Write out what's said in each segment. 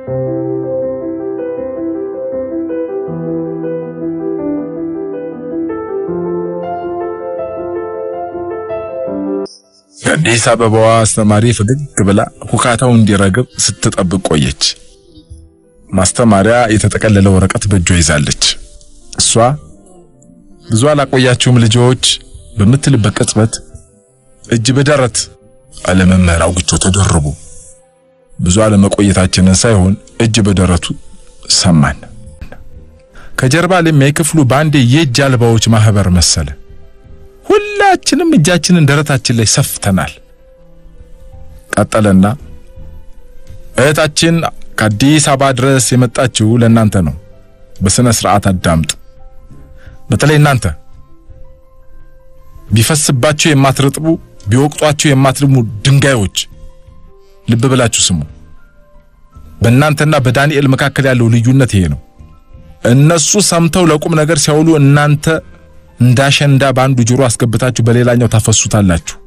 የአዲስ አበባዋ አስተማሪ ፈገግ ብላ ሁካታው እንዲረግብ ስትጠብቅ ቆየች። ማስተማሪያ የተጠቀለለ ወረቀት በእጇ ይዛለች። እሷ ብዙ አላቆያችሁም ልጆች በምትልበት ቅጽበት እጅ በደረት አለመምህር አውግቸው ተደረቡ። ብዙ አለመቆየታችንን ሳይሆን እጅ በደረቱ ሰማን። ከጀርባ ለሚያይ ክፍሉ በአንዴ የእጅ አልባዎች ማህበር መሰለ። ሁላችንም እጃችንን ደረታችን ላይ ሰፍተናል። ቀጠለና እህታችን ከአዲስ አበባ ድረስ የመጣችው ለእናንተ ነው። በስነ ስርዓት አዳምጥ። በተለይ እናንተ ቢፈስባችሁ የማትረጥቡ ቢወቅጧችሁ የማትልሙ ድንጋዮች ልብ ብላችሁ ስሙ። በእናንተና በዳንኤል መካከል ያለው ልዩነት ይሄ ነው። እነሱ ሰምተው ለቁም ነገር ሲያውሉ እናንተ እንዳሸንዳ በአንዱ ጆሮ አስገብታችሁ በሌላኛው ታፈሱታላችሁ።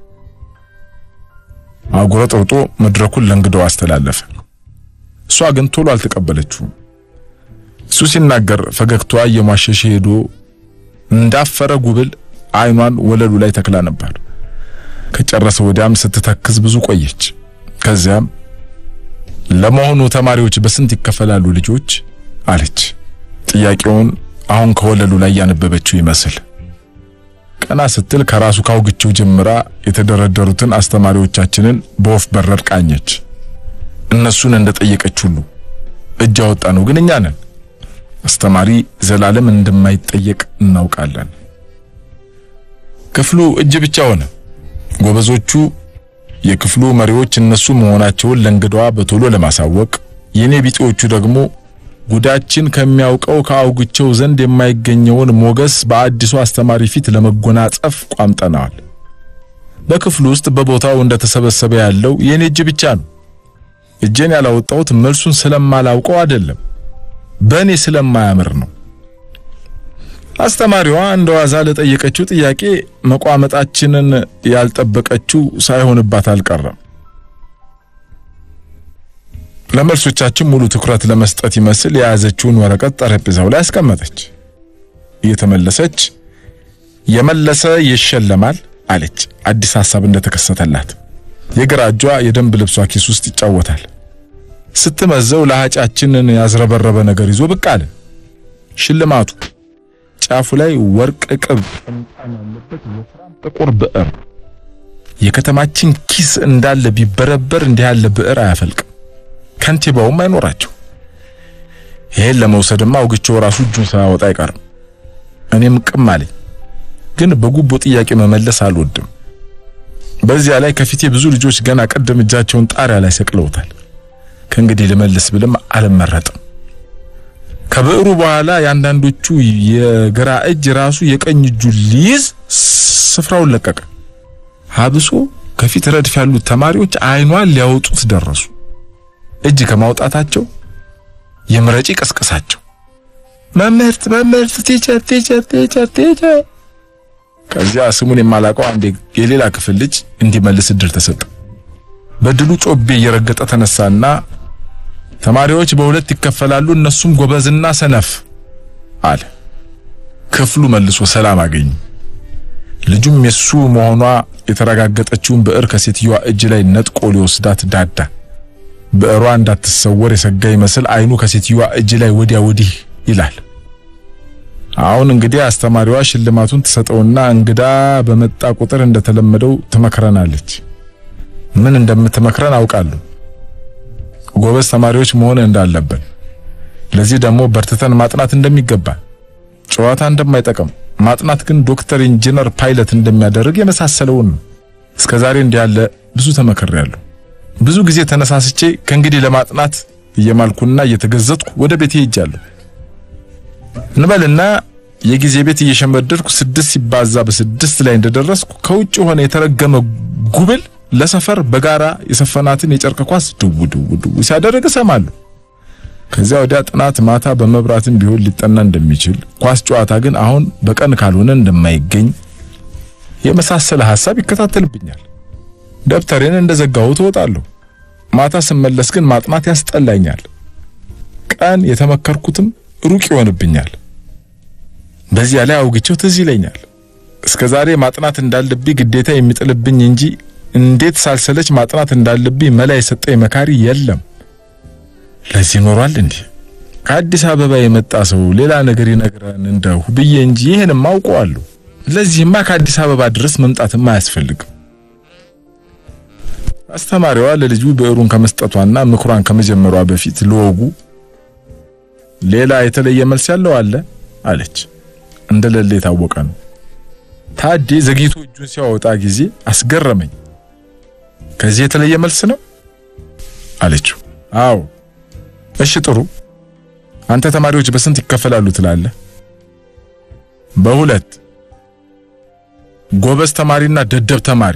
አጉረጥርጦ መድረኩን ለእንግዳው አስተላለፈ። እሷ ግን ቶሎ አልተቀበለችውም። እሱ ሲናገር ፈገግታዋ እየሟሸሸ ሄዶ እንዳፈረ ጉብል አይኗን ወለሉ ላይ ተክላ ነበር። ከጨረሰ ወዲያም ስትተክዝ ብዙ ቆየች። ከዚያም ለመሆኑ ተማሪዎች በስንት ይከፈላሉ ልጆች አለች። ጥያቄውን አሁን ከወለሉ ላይ ያነበበችው ይመስል ቀና ስትል ከራሱ ካውግቸው ጀምራ የተደረደሩትን አስተማሪዎቻችንን በወፍ በረር ቃኘች። እነሱን እንደጠየቀች ሁሉ እጅ አወጣ ነው ግን እኛ ነን። አስተማሪ ዘላለም እንደማይጠየቅ እናውቃለን። ክፍሉ እጅ ብቻ ሆነ። ጎበዞቹ የክፍሉ መሪዎች እነሱ መሆናቸውን ለእንግዳዋ በቶሎ ለማሳወቅ፣ የኔ ቢጤዎቹ ደግሞ ጉዳችን ከሚያውቀው ከአውግቸው ዘንድ የማይገኘውን ሞገስ በአዲሱ አስተማሪ ፊት ለመጎናጸፍ ቋምጠናል። በክፍሉ ውስጥ በቦታው እንደተሰበሰበ ያለው የኔ እጅ ብቻ ነው። እጄን ያላወጣሁት መልሱን ስለማላውቀው አይደለም፣ በእኔ ስለማያምር ነው። አስተማሪዋ እንደ ዋዛ ለጠየቀችው ጥያቄ መቋመጣችንን ያልጠበቀችው ሳይሆንባት አልቀረም። ለመልሶቻችን ሙሉ ትኩረት ለመስጠት ይመስል የያዘችውን ወረቀት ጠረጴዛው ላይ አስቀመጠች። እየተመለሰች የመለሰ ይሸለማል አለች። አዲስ ሐሳብ እንደተከሰተላት የግራ እጇ የደንብ ልብሷ ኪስ ውስጥ ይጫወታል። ስትመዘው ለሃጫችንን ያዝረበረበ ነገር ይዞ ብቅ አለ። ሽልማቱ ጫፉ ላይ ወርቅ ቅብ ጥምጣም ያለበት ወፍራም ጥቁር ብዕር። የከተማችን ኪስ እንዳለ ቢበረበር እንዲህ ያለ ብዕር አያፈልቅም። ከንቲባውም አይኖራቸው። ይሄን ለመውሰድማ አውግቸው ራሱ እጁን ሳያወጣ አይቀርም። እኔም ቅም አለኝ፣ ግን በጉቦ ጥያቄ መመለስ አልወድም። በዚያ ላይ ከፊቴ ብዙ ልጆች ገና ቀደም እጃቸውን ጣሪያ ላይ ሰቅለውታል። ከእንግዲህ ልመልስ ብልም አልመረጥም። ከብዕሩ በኋላ የአንዳንዶቹ የግራ እጅ ራሱ የቀኝ እጁ ሊይዝ ስፍራውን ለቀቀ። ሀብሶ ከፊት ረድፍ ያሉት ተማሪዎች አይኗን ሊያወጡት ደረሱ። እጅ ከማውጣታቸው የምረጪ ቀስቀሳቸው። መምህርት መምህርት፣ ቲቸር ቲቸር ቲቸር ቲቸር። ከዚያ ስሙን የማላውቀው አንድ የሌላ ክፍል ልጅ እንዲመልስ እድል ተሰጠ። በድሉ ጮቤ እየረገጠ ተነሳና ተማሪዎች በሁለት ይከፈላሉ፣ እነሱም ጎበዝና ሰነፍ አለ። ክፍሉ መልሶ ሰላም አገኘ። ልጁም የሱ መሆኗ የተረጋገጠችውን ብዕር ከሴትዮዋ እጅ ላይ ነጥቆ ሊወስዳት ዳዳ። ብዕሯ እንዳትሰወር የሰጋ ይመስል አይኑ ከሴትዮዋ እጅ ላይ ወዲያ ወዲህ ይላል። አሁን እንግዲህ አስተማሪዋ ሽልማቱን ትሰጠውና እንግዳ በመጣ ቁጥር እንደተለመደው ትመክረናለች። ምን እንደምትመክረን አውቃለሁ። ጎበዝ ተማሪዎች መሆን እንዳለብን፣ ለዚህ ደግሞ በርትተን ማጥናት እንደሚገባ፣ ጨዋታ እንደማይጠቅም፣ ማጥናት ግን ዶክተር፣ ኢንጂነር፣ ፓይለት እንደሚያደርግ የመሳሰለውን ነው። እስከዛሬ እንዲህ ያለ ብዙ ተመክሬያለሁ። ብዙ ጊዜ ተነሳስቼ ከእንግዲህ ለማጥናት እየማልኩና እየተገዘጥኩ ወደ ቤቴ ሄጃለሁ እንበልና የጊዜ ቤት እየሸመደድኩ ስድስት ሲባዛ በስድስት ላይ እንደደረስኩ ከውጭ ሆነ የተረገመ ጉብል ለሰፈር በጋራ የሰፈናትን የጨርቅ ኳስ ድው ድው ድው ሲያደርግ እሰማለሁ። ከዚያ ወዲያ ጥናት ማታ በመብራትም ቢሆን ሊጠና እንደሚችል፣ ኳስ ጨዋታ ግን አሁን በቀን ካልሆነ እንደማይገኝ የመሳሰለ ሐሳብ ይከታተልብኛል። ደብተሬን እንደዘጋሁት እወጣለሁ። ማታ ስመለስ ግን ማጥናት ያስጠላኛል። ቀን የተመከርኩትም ሩቅ ይሆንብኛል። በዚያ ላይ አውግቸው ትዝ ይለኛል። እስከ ዛሬ ማጥናት እንዳለብኝ ግዴታ የሚጥልብኝ እንጂ እንዴት ሳልሰለች ማጥናት እንዳለብኝ መላ የሰጠኝ መካሪ የለም። ለዚህ ኖሯል እንዲህ ከአዲስ አበባ የመጣ ሰው ሌላ ነገር ይነግረን እንደሁ ብዬ እንጂ ይህንም አውቀዋለሁ። ለዚህማ ከአዲስ አበባ ድረስ መምጣትም አያስፈልግም። አስተማሪዋ ለልጁ ብዕሩን ከመስጠቷና ምክሯን ከመጀመሯ በፊት ለወጉ ሌላ የተለየ መልስ ያለው አለ አለች። እንደሌለ የታወቀ ነው። ታዴ ዘግይቶ እጁን ሲያወጣ ጊዜ አስገረመኝ። ከዚህ የተለየ መልስ ነው አለችው። አዎ። እሺ ጥሩ። አንተ ተማሪዎች በስንት ይከፈላሉ ትላለህ? በሁለት ጎበዝ ተማሪና ደደብ ተማሪ።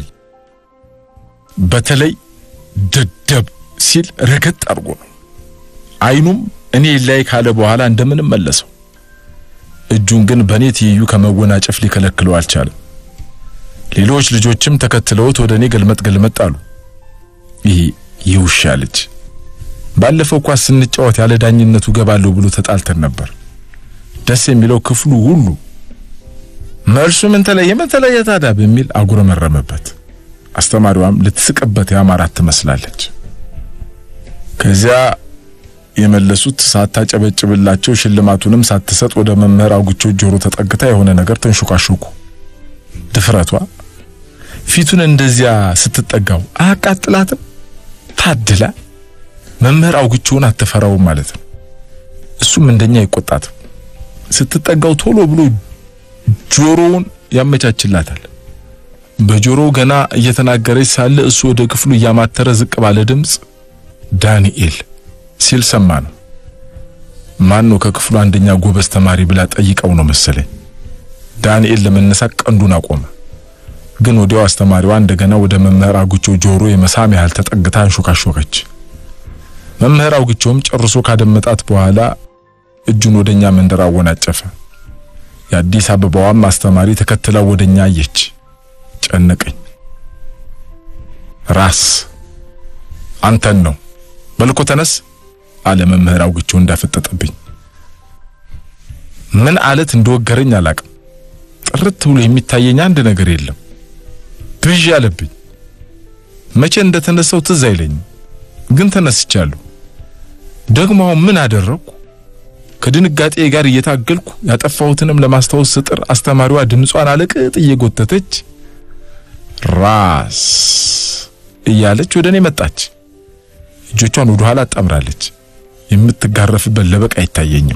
በተለይ ደደብ ሲል ረገጥ አድርጎ ነው። አይኑም እኔ ላይ ካለ በኋላ እንደምንም መለሰው። እጁን ግን በእኔ ትይዩ ከመወናጨፍ ሊከለክለው አልቻለም። ሌሎች ልጆችም ተከትለውት ወደ እኔ ገልመጥ ገልመጥ አሉ። ይሄ የውሻ ልጅ ባለፈው ኳስ ስንጫወት ያለ ዳኝነቱ ገባለሁ ብሎ ተጣልተን ነበር። ደስ የሚለው ክፍሉ ሁሉ መልሱ ምን ተለየ ምን ተለየ ታዲያ በሚል አጉረመረመበት። አስተማሪዋም ልትስቅበት ያማራት ትመስላለች። ከዚያ የመለሱት ሳታጨበጭብላቸው ሽልማቱንም ሳትሰጥ ወደ መምህር አውግቸው ጆሮ ተጠግታ የሆነ ነገር ተንሾካሾኩ። ድፍረቷ ፊቱን እንደዚያ ስትጠጋው አያቃጥላትም? ታድላ መምህር አውግቸውን አትፈራውም ማለት ነው። እሱም እንደኛ አይቆጣትም። ስትጠጋው ቶሎ ብሎ ጆሮውን ያመቻችላታል። በጆሮው ገና እየተናገረች ሳለ እሱ ወደ ክፍሉ እያማተረ ዝቅ ባለ ድምፅ ዳንኤል ሲል ሰማ ነው። ማን ነው ከክፍሉ አንደኛ ጎበዝ ተማሪ ብላ ጠይቀው ነው መሰለኝ። ዳንኤል ለመነሳት ቀንዱን አቆመ። ግን ወዲያው አስተማሪዋ እንደገና ወደ መምህር አውግቸው ጆሮ የመሳም ያህል ተጠግታ አንሾካሾከች። መምህር አውግቸውም ጨርሶ ካደመጣት በኋላ እጁን ወደኛ መንደር አወናጨፈ። የአዲስ አበባዋም አስተማሪ ተከትላ ወደኛ አየች። ጨነቀኝ። ራስ አንተን ነው በልኮ ተነስ አለ መምህር አውግቸው እንዳፈጠጠብኝ። ምን አለት እንደወገረኝ አላቅም። ጥርት ብሎ የሚታየኝ አንድ ነገር የለም። ብዥ አለብኝ። መቼ እንደተነሳው ትዝ አይለኝም፣ ግን ተነስቻለሁ። ደግሞ አሁን ምን አደረግኩ? ከድንጋጤ ጋር እየታገልኩ ያጠፋሁትንም ለማስታወስ ስጥር አስተማሪዋ ድምጿን አለቅጥ እየጎተተች ራስ እያለች ወደ እኔ መጣች። እጆቿን ወደ ኋላ አጣምራለች። የምትጋረፍበት ለበቅ አይታየኝም።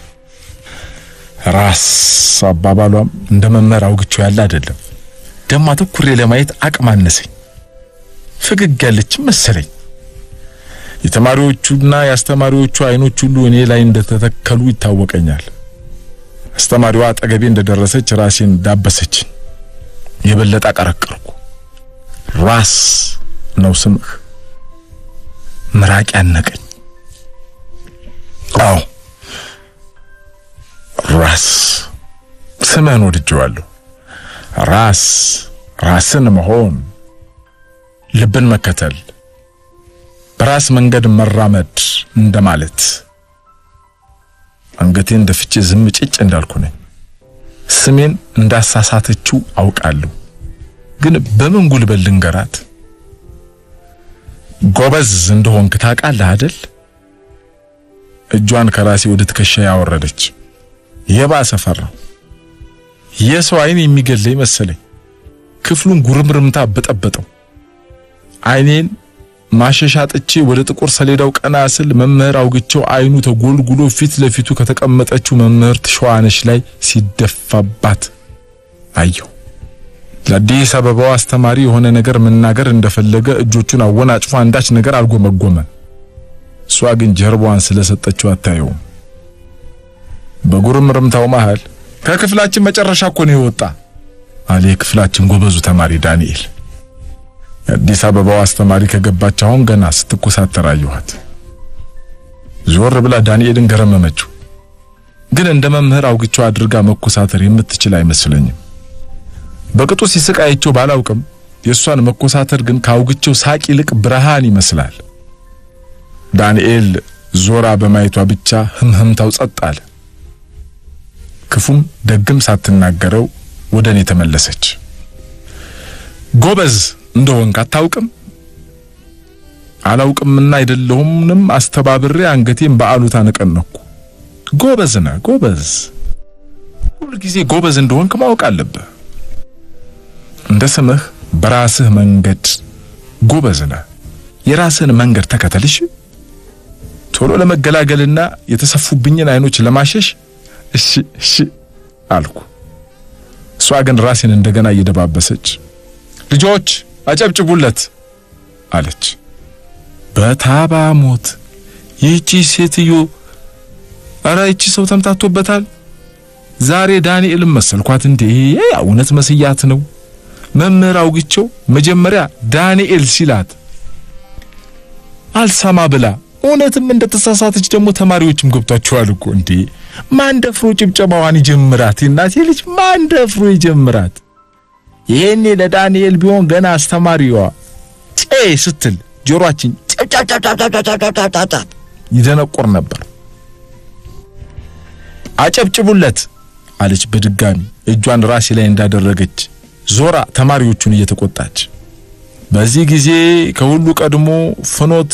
ራስ አባባሏም እንደ መምህር አውግቸው ያለ አይደለም። ደማ ትኩሬ ለማየት አቅም አነሰኝ። ፈገግ ያለችም መሰለኝ። የተማሪዎቹና የአስተማሪዎቹ አይኖች ሁሉ እኔ ላይ እንደተተከሉ ይታወቀኛል። አስተማሪዋ አጠገቤ እንደደረሰች ራሴን ዳበሰች። የበለጠ አቀረቀርኩ። ራስ ነው ስምህ? ምራቅ ያነቀኝ። አዎ ራስ ስምህን ወድጄዋለሁ። ራስ ራስን መሆን፣ ልብን መከተል፣ በራስ መንገድ መራመድ እንደማለት። አንገቴን ደፍቼ ዝም ጭጭ እንዳልኩ ነኝ። ስሜን እንዳሳሳተችው አውቃለሁ፣ ግን በምን ጉልበት ልንገራት? ጎበዝ እንደሆንክ ታውቃለህ አይደል? እጇን ከራሴ ወደ ትከሻ ያወረደች። የባሰ ፈራው። የሰው አይን የሚገለኝ መሰለኝ። ክፍሉን ጉርምርምታ በጠበጠው። አይኔን ማሸሻ ጥቼ ወደ ጥቁር ሰሌዳው ቀና ስል መምህር አውግቸው አይኑ ተጎልጉሎ ፊት ለፊቱ ከተቀመጠችው መምህርት ሸዋነሽ ላይ ሲደፋባት አየሁ። ለአዲስ አበባው አስተማሪ የሆነ ነገር መናገር እንደፈለገ እጆቹን አወናጭፎ አንዳች ነገር አልጎመጎመ። እሷ ግን ጀርባዋን ስለሰጠችው አታየውም። በጉርምርምታው መሃል ከክፍላችን መጨረሻ እኮ ነው የወጣ አለ የክፍላችን ጎበዙ ተማሪ ዳንኤል። የአዲስ አበባው አስተማሪ ከገባች አሁን ገና ስትኮሳተር አየኋት። ዞር ብላ ዳንኤልን ገረመመችው። ግን እንደ መምህር አውግቸው አድርጋ መኮሳተር የምትችል አይመስለኝም። በቅጡ ሲስቅ አይቼው ባላውቅም የእሷን መኮሳተር ግን ከአውግቸው ሳቅ ይልቅ ብርሃን ይመስላል። ዳንኤል ዞራ በማየቷ ብቻ ህምህምታው ጸጥ አለ። ክፉም ደግም ሳትናገረው ወደ እኔ ተመለሰች። ጎበዝ እንደሆንክ አታውቅም? አላውቅምና አይደለሁምንም አስተባብሬ አንገቴን በአሉታ ነቀነኩ። ጎበዝ ነህ ጎበዝ፣ ሁልጊዜ ጎበዝ እንደሆንክ ማወቅ አለብህ። እንደ ስምህ በራስህ መንገድ ጎበዝ ነህ። የራስህን መንገድ ተከተልሽ። ቶሎ ለመገላገልና የተሰፉብኝን አይኖች ለማሸሽ እሺ እሺ አልኩ። እሷ ግን ራሴን እንደገና እየደባበሰች ልጆች አጨብጭቡለት አለች። በታባ ሞት ይህቺ ሴትዮ፣ ኧረ ይቺ ሰው ተምታቶበታል። ዛሬ ዳንኤልም መሰልኳት እንዴ? እውነት መስያት ነው። መምህር አውግቸው መጀመሪያ ዳንኤል ሲላት አልሰማ ብላ እውነትም እንደተሳሳተች ደግሞ ተማሪዎችም ገብቷቸዋል እኮ እንዴ። ማን ደፍሮ ጭብጨባዋን ይጀምራት? የእናቴ ልጅ ማን ደፍሮ ይጀምራት? ይሄኔ ለዳንኤል ቢሆን ገና አስተማሪዋ ጬ ስትል ጆሮአችን ጨብጨብጨብጨብጨብጨብጨብጨብጨብ ይደነቁር ነበር። አጨብጭቡለት አለች በድጋሚ እጇን ራሴ ላይ እንዳደረገች ዞራ ተማሪዎቹን እየተቆጣች። በዚህ ጊዜ ከሁሉ ቀድሞ ፍኖት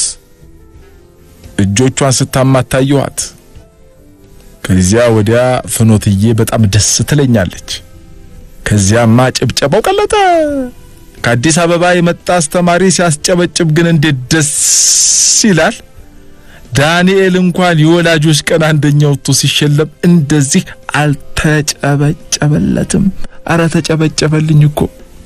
እጆቿን ስታማታየዋት። ከዚያ ወዲያ ፍኖትዬ በጣም ደስ ትለኛለች። ከዚያማ ጭብጨባው ቀለጠ። ከአዲስ አበባ የመጣ አስተማሪ ሲያስጨበጭብ ግን እንዴት ደስ ይላል! ዳንኤል እንኳን የወላጆች ቀን አንደኛ ወጥቶ ሲሸለም እንደዚህ አልተጨበጨበለትም። አረ ተጨበጨበልኝ እኮ።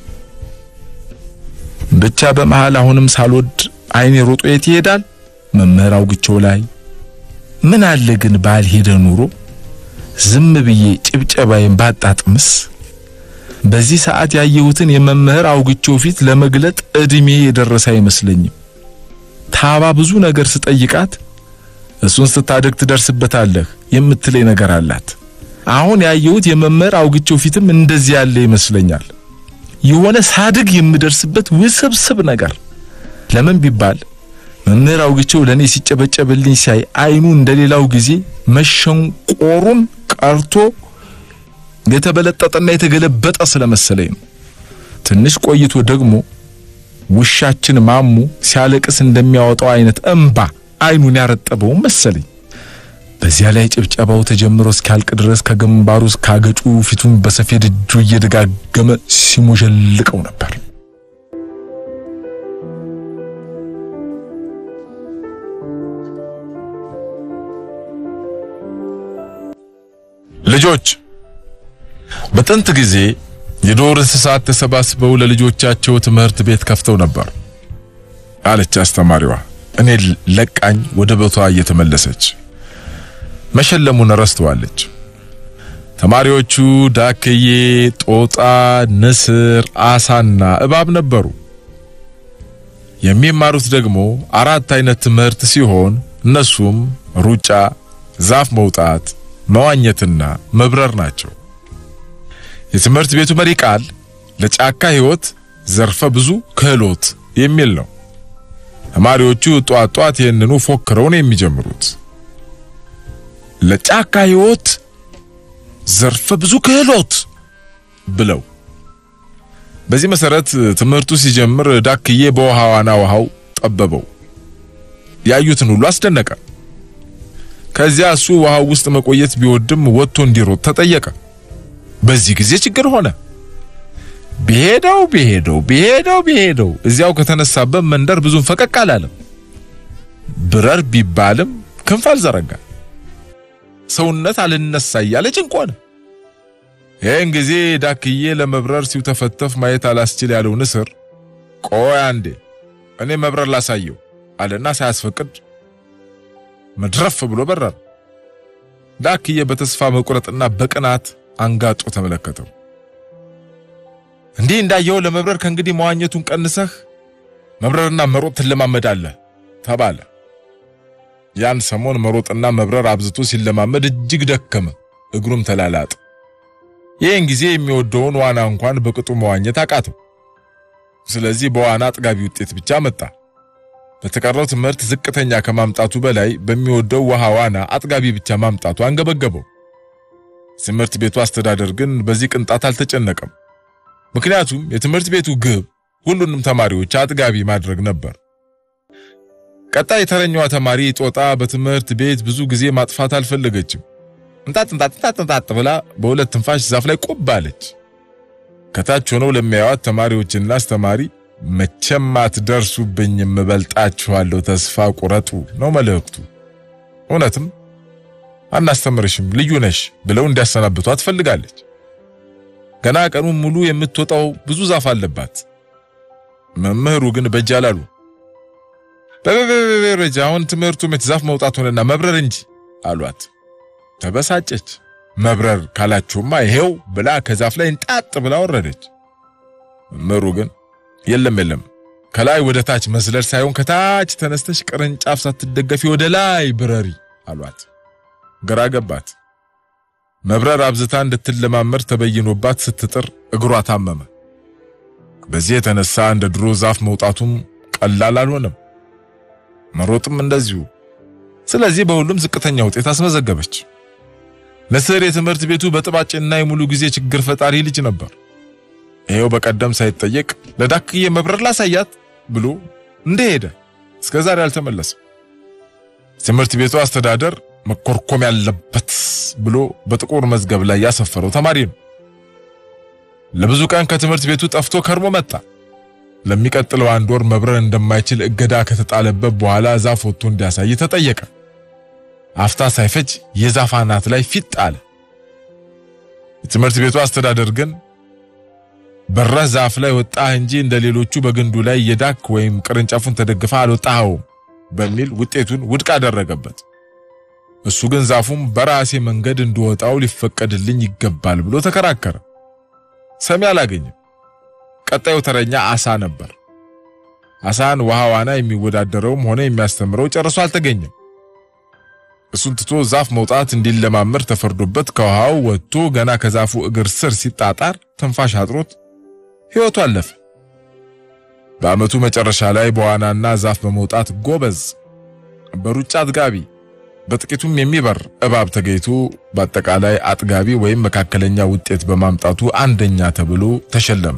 ብቻ በመሃል አሁንም ሳልወድ አይኔ ሮጦ የት ይሄዳል? መምህር አውግቸው ላይ። ምን አለ ግን ባልሄደ ኑሮ ዝም ብዬ ጭብጨባዬን ባጣጥምስ። በዚህ ሰዓት ያየሁትን የመምህር አውግቸው ፊት ለመግለጥ እድሜ የደረሰ አይመስለኝም። ታባ ብዙ ነገር ስጠይቃት እሱን ስታደግ ትደርስበታለህ የምትለኝ ነገር አላት። አሁን ያየሁት የመምህር አውግቸው ፊትም እንደዚህ ያለ ይመስለኛል። የሆነ ሳድግ የምደርስበት ውስብስብ ነገር። ለምን ቢባል መምህር አውግቸው ለኔ ሲጨበጨብልኝ ሳይ አይኑ እንደሌላው ጊዜ መሸንቆሩን ቀርቶ የተበለጠጠና የተገለበጠ ስለመሰለኝ ነው። ትንሽ ቆይቶ ደግሞ ውሻችን ማሙ ሲያለቅስ እንደሚያወጣው አይነት እንባ አይኑን ያረጠበው መሰለኝ። በዚያ ላይ ጭብጨባው ተጀምሮ እስኪያልቅ ድረስ ከግንባሩ እስከ አገጩ ፊቱን በሰፌድ እጁ እየደጋገመ ሲሞዠልቀው ነበር። ልጆች በጥንት ጊዜ የዱር እንስሳት ተሰባስበው ለልጆቻቸው ትምህርት ቤት ከፍተው ነበር አለች አስተማሪዋ እኔ ለቃኝ ወደ ቦቷ እየተመለሰች መሸለሙን ረስተዋለች። ተማሪዎቹ ዳክዬ፣ ጦጣ፣ ንስር፣ አሳና እባብ ነበሩ። የሚማሩት ደግሞ አራት አይነት ትምህርት ሲሆን እነሱም ሩጫ፣ ዛፍ መውጣት፣ መዋኘትና መብረር ናቸው። የትምህርት ቤቱ መሪ ቃል ለጫካ ሕይወት ዘርፈ ብዙ ክህሎት የሚል ነው። ተማሪዎቹ ጧት ጧት ይህንኑ ፎክረው ነው የሚጀምሩት። ለጫካ ሕይወት ዘርፈ ብዙ ክህሎት ብለው። በዚህ መሰረት ትምህርቱ ሲጀምር ዳክዬ በውሃ ዋና ውሃው ጠበበው። ያዩትን ሁሉ አስደነቀ። ከዚያ እሱ ውሃው ውስጥ መቆየት ቢወድም ወጥቶ እንዲሮጥ ተጠየቀ። በዚህ ጊዜ ችግር ሆነ። ቢሄደው ቢሄደው ቢሄደው ቢሄደው እዚያው ከተነሳበት መንደር ብዙም ፈቀቅ አላለም። ብረር ቢባልም ክንፍ አልዘረጋ። ሰውነት አልነሳ እያለ ጭንቅ ሆነ። ይህን ጊዜ ዳክዬ ለመብረር ሲውተፈተፍ ማየት አላስችል ያለው ንስር ቆይ አንዴ እኔ መብረር ላሳየው አለና ሳያስፈቅድ መድረፍ ብሎ በረረ። ዳክዬ በተስፋ መቁረጥና በቅናት አንጋጦ ተመለከተው። እንዲህ እንዳየው ለመብረር ከእንግዲህ መዋኘቱን ቀንሰህ መብረርና መሮጥ ትለማመዳለህ ተባለ። ያን ሰሞን መሮጥና መብረር አብዝቶ ሲለማመድ እጅግ ደከመ፣ እግሩም ተላላጠ። ይህን ጊዜ የሚወደውን ዋና እንኳን በቅጡ መዋኘት አቃተው። ስለዚህ በዋና አጥጋቢ ውጤት ብቻ መጣ። በተቀረው ትምህርት ዝቅተኛ ከማምጣቱ በላይ በሚወደው ውሃ ዋና አጥጋቢ ብቻ ማምጣቱ አንገበገበው። ትምህርት ቤቱ አስተዳደር ግን በዚህ ቅንጣት አልተጨነቀም። ምክንያቱም የትምህርት ቤቱ ግብ ሁሉንም ተማሪዎች አጥጋቢ ማድረግ ነበር። ቀጣይ የተረኛዋ ተማሪ ጦጣ በትምህርት ቤት ብዙ ጊዜ ማጥፋት አልፈለገችም። እንጣጥ እንጣጥ እንጣጥ እንጣጥ ብላ በሁለት ትንፋሽ ዛፍ ላይ ቁብ አለች። ከታች ሆነው ለሚያዩት ተማሪዎችና አስተማሪ መቼም አትደርሱብኝም፣ እበልጣችኋለሁ፣ ተስፋ ቁረጡ ነው መልእክቱ። እውነትም አናስተምርሽም፣ ልዩ ነሽ ብለው እንዲያሰናብቷት ትፈልጋለች። ገና ቀኑን ሙሉ የምትወጣው ብዙ ዛፍ አለባት። መምህሩ ግን በእጅ አላሉ። በበበበረጃ አሁን ትምህርቱ ዛፍ መውጣት ሆነና መብረር እንጂ አሏት። ተበሳጨች። መብረር ካላችሁማ ይሄው ብላ ከዛፍ ላይ እንጣጥ ብላ ወረደች። መምህሩ ግን የለም የለም ከላይ ወደ ታች መስለል ሳይሆን ከታች ተነስተሽ ቅርንጫፍ ሳትደገፊ ወደ ላይ ብረሪ አሏት። ግራ ገባት። መብረር አብዝታ እንድትለማመድ ተበይኖባት ስትጥር እግሯ ታመመ። በዚህ የተነሳ እንደ ድሮ ዛፍ መውጣቱም ቀላል አልሆነም፣ መሮጥም እንደዚሁ። ስለዚህ በሁሉም ዝቅተኛ ውጤት አስመዘገበች። ንስር የትምህርት ቤቱ በጥባጭና የሙሉ ጊዜ ችግር ፈጣሪ ልጅ ነበር። ይሄው በቀደም ሳይጠየቅ ለዳክዬ መብረር ላሳያት ብሎ እንደሄደ እስከ ዛሬ አልተመለሰም። ትምህርት ቤቱ አስተዳደር መኮርኮም ያለበት ብሎ በጥቁር መዝገብ ላይ ያሰፈረው ተማሪ ነው። ለብዙ ቀን ከትምህርት ቤቱ ጠፍቶ ከርሞ መጣ። ለሚቀጥለው አንድ ወር መብረር እንደማይችል እገዳ ከተጣለበት በኋላ ዛፍ ወጥቶ እንዲያሳይ ተጠየቀ። አፍታ ሳይፈጅ የዛፍ አናት ላይ ፊት አለ። የትምህርት ቤቱ አስተዳደር ግን በረህ ዛፍ ላይ ወጣህ እንጂ እንደ ሌሎቹ በግንዱ ላይ የዳክ ወይም ቅርንጫፉን ተደግፈ አልወጣኸውም በሚል ውጤቱን ውድቅ አደረገበት። እሱ ግን ዛፉም በራሴ መንገድ እንድወጣው ሊፈቀድልኝ ይገባል ብሎ ተከራከረ። ሰሚ አላገኝም። ቀጣዩ ተረኛ አሳ ነበር። አሳን ውሃ ዋና የሚወዳደረውም ሆነ የሚያስተምረው ጨርሶ አልተገኘም። እሱን ትቶ ዛፍ መውጣት እንዲለማመድ ተፈርዶበት ከውሃው ወጥቶ ገና ከዛፉ እግር ስር ሲጣጣር ትንፋሽ አጥሮት ሕይወቱ አለፈ። በዓመቱ መጨረሻ ላይ በዋናና ዛፍ በመውጣት ጎበዝ፣ በሩጫ አጥጋቢ፣ በጥቂቱም የሚበር እባብ ተገኝቶ በአጠቃላይ አጥጋቢ ወይም መካከለኛ ውጤት በማምጣቱ አንደኛ ተብሎ ተሸለመ።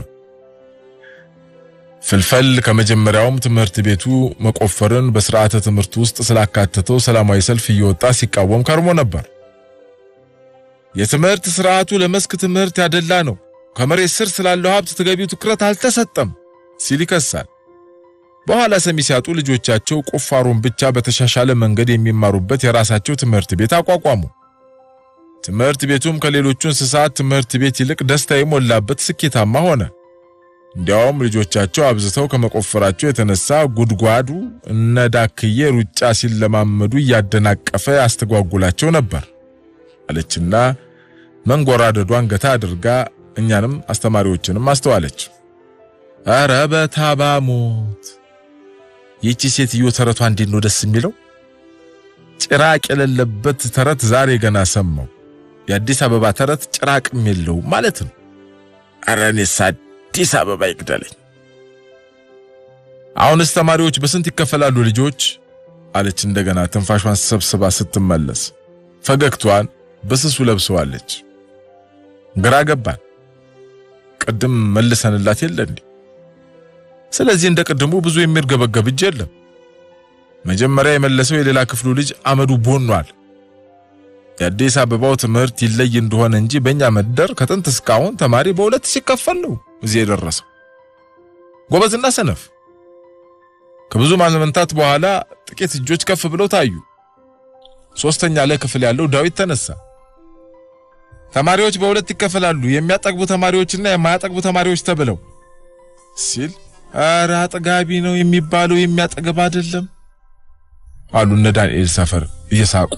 ፍልፈል ከመጀመሪያውም ትምህርት ቤቱ መቆፈርን በስርዓተ ትምህርት ውስጥ ስላካተተው ሰላማዊ ሰልፍ እየወጣ ሲቃወም ከርሞ ነበር። የትምህርት ስርዓቱ ለመስክ ትምህርት ያደላ ነው፣ ከመሬት ስር ስላለው ሀብት ተገቢው ትኩረት አልተሰጠም ሲል ይከሳል። በኋላ ሰሚ ሲያጡ ልጆቻቸው ቁፋሮን ብቻ በተሻሻለ መንገድ የሚማሩበት የራሳቸው ትምህርት ቤት አቋቋሙ። ትምህርት ቤቱም ከሌሎቹ እንስሳት ትምህርት ቤት ይልቅ ደስታ የሞላበት ስኬታማ ሆነ። እንዲያውም ልጆቻቸው አብዝተው ከመቆፈራቸው የተነሳ ጉድጓዱ እነ ዳክዬ ሩጫ ሲለማመዱ እያደናቀፈ ያስተጓጉላቸው ነበር አለችና መንጎራደዷን ገታ አድርጋ እኛንም አስተማሪዎችንም አስተዋለች። ኧረ በታባሞት ይቺ ሴትዮ ተረቷ እንዴት ነው ደስ የሚለው! ጭራቅ የሌለበት ተረት ዛሬ ገና ሰማው። የአዲስ አበባ ተረት ጭራቅም የለውም ማለት ነው። ኧረ እኔስ አዲስ አበባ ይግደለኝ። አሁንስ ተማሪዎች በስንት ይከፈላሉ ልጆች? አለች እንደገና ትንፋሿን ሰብስባ ስትመለስ ፈገግቷን በስሱ ለብሰዋለች። ግራ ገባን። ቅድም መልሰንላት የለ እንዴ? ስለዚህ እንደ ቅድሙ ብዙ የሚርገበገብ እጅ የለም። መጀመሪያ የመለሰው የሌላ ክፍሉ ልጅ አመዱ ቦኗል። የአዲስ አበባው ትምህርት ይለይ እንደሆነ እንጂ በእኛ መደር ከጥንት እስካሁን ተማሪ በሁለት ሲከፈል ነው እዚህ የደረሰው። ጎበዝና ሰነፍ። ከብዙ ማመንታት በኋላ ጥቂት እጆች ከፍ ብለው ታዩ። ሶስተኛ ላይ ክፍል ያለው ዳዊት ተነሳ። ተማሪዎች በሁለት ይከፈላሉ፣ የሚያጠግቡ ተማሪዎችና የማያጠግቡ ተማሪዎች ተብለው ሲል ኧረ አጥጋቢ ነው የሚባለው የሚያጠግብ አይደለም አሉ እነ ዳንኤል ሰፈር እየሳቁ።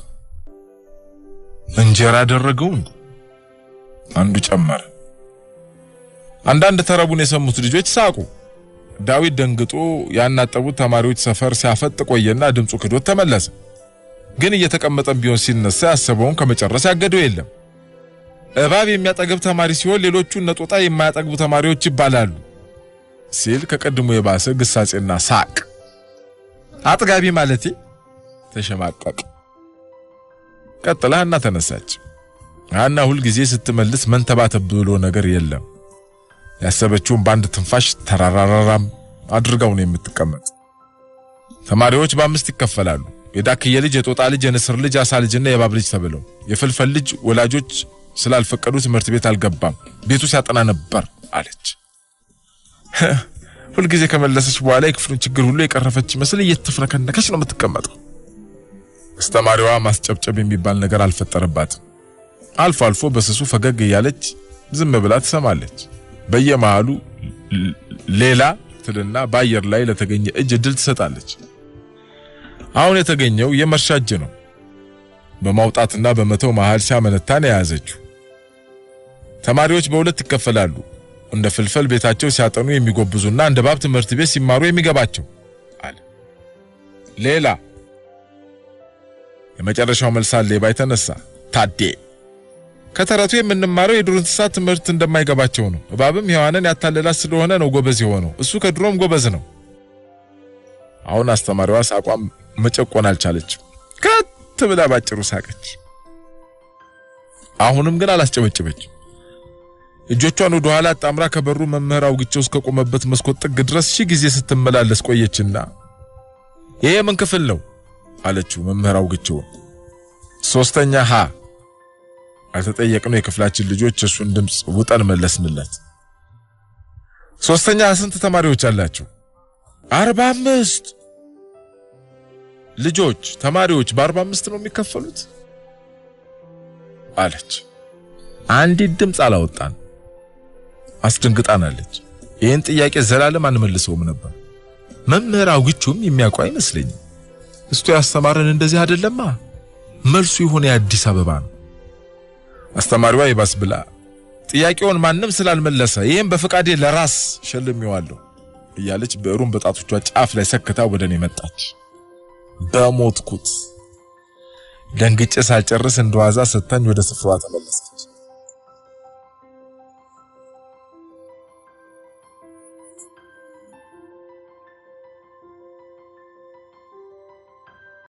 እንጀራ አደረገው አንዱ ጨመረ። አንዳንድ ተረቡን የሰሙት ልጆች ሳቁ። ዳዊት ደንግጦ ያናጠቡት ተማሪዎች ሰፈር ሲያፈጥ ቆየና ድምፁ ክዶት ተመለሰ። ግን እየተቀመጠም ቢሆን ሲነሳ ያሰበውን ከመጨረስ ያገደው የለም። እባብ የሚያጠግብ ተማሪ ሲሆን ሌሎቹ እነጦጣ የማያጠግቡ ተማሪዎች ይባላሉ ሲል ከቀድሞ የባሰ ግሳጼና ሳቅ። አጥጋቢ ማለቴ ተሸማቀቅ። ቀጥላ ሀና ተነሳች። ሀና ሁልጊዜ ስትመልስ መንተባተብ ብሎ ነገር የለም። ያሰበችውን በአንድ ትንፋሽ ተራራራራም አድርጋው ነው የምትቀመጥ። ተማሪዎች በአምስት ይከፈላሉ። የዳክዬ ልጅ፣ የጦጣ ልጅ፣ የንስር ልጅ፣ አሳ ልጅና የእባብ ልጅ ተብለው የፍልፈል ልጅ ወላጆች ስላልፈቀዱ ትምህርት ቤት አልገባም፣ ቤቱ ሲያጠና ነበር አለች። ሁልጊዜ ከመለሰች በኋላ የክፍሉን ችግር ሁሉ የቀረፈች ይመስል እየተፍረከነከች ነው የምትቀመጠው። አስተማሪዋ ማስጨብጨብ የሚባል ነገር አልፈጠረባትም። አልፎ አልፎ በስሱ ፈገግ እያለች ዝም ብላ ትሰማለች። በየመሃሉ ሌላ ትልና በአየር ላይ ለተገኘ እጅ እድል ትሰጣለች። አሁን የተገኘው የመርሻ እጅ ነው። በማውጣትና በመተው መሃል ሲያመነታን የያዘችው። ተማሪዎች በሁለት ይከፈላሉ። እንደ ፍልፈል ቤታቸው ሲያጠኑ የሚጎብዙና እንደ ባብ ትምህርት ቤት ሲማሩ የሚገባቸው አለ። ሌላ የመጨረሻው መልሳን ሌባ የተነሳ ታዴ ከተረቱ የምንማረው የዱር እንስሳት ትምህርት እንደማይገባቸው ነው። እባብም ሔዋንን ያታለላት ስለሆነ ነው ጎበዝ የሆነው። እሱ ከድሮም ጎበዝ ነው። አሁን አስተማሪዋ ሳቋም መጨቆን አልቻለችም። ከት ብላ ባጭሩ ሳቀች። አሁንም ግን አላስጨበጭበችም። እጆቿን ወደ ኋላ አጣምራ ከበሩ መምህር አውግቸው እስከቆመበት መስኮት ጥግ ድረስ ሺህ ጊዜ ስትመላለስ ቆየችና ይሄ ምን ክፍል ነው አለችው። መምህር አውግቸው ሶስተኛ ሀ አልተጠየቅነው። የክፍላችን ልጆች እሱን ድምፅ ውጠን መለስንለት። ሶስተኛ ስንት ተማሪዎች አላችሁ? አርባ አምስት ልጆች ተማሪዎች በአርባ አምስት ነው የሚከፈሉት አለች። አንዲት ድምፅ አላወጣን። አስደንግጣናለች። ይህን ጥያቄ ዘላለም አንመልሰውም ነበር። መምህር አውግቹም የሚያውቁ አይመስለኝም። እስቱ ያስተማረን እንደዚህ አይደለማ። መልሱ የሆነ የአዲስ አበባ ነው። አስተማሪዋ ይባስ ብላ ጥያቄውን ማንም ስላልመለሰ ይህም በፈቃዴ ለራስ ሸልሜዋለሁ እያለች ብዕሩን በጣቶቿ ጫፍ ላይ ሰክታ ወደ እኔ መጣች። በሞትኩት ደንግጬ ሳልጨርስ እንደዋዛ ሰታኝ ወደ ስፍራዋ ተመለሰች።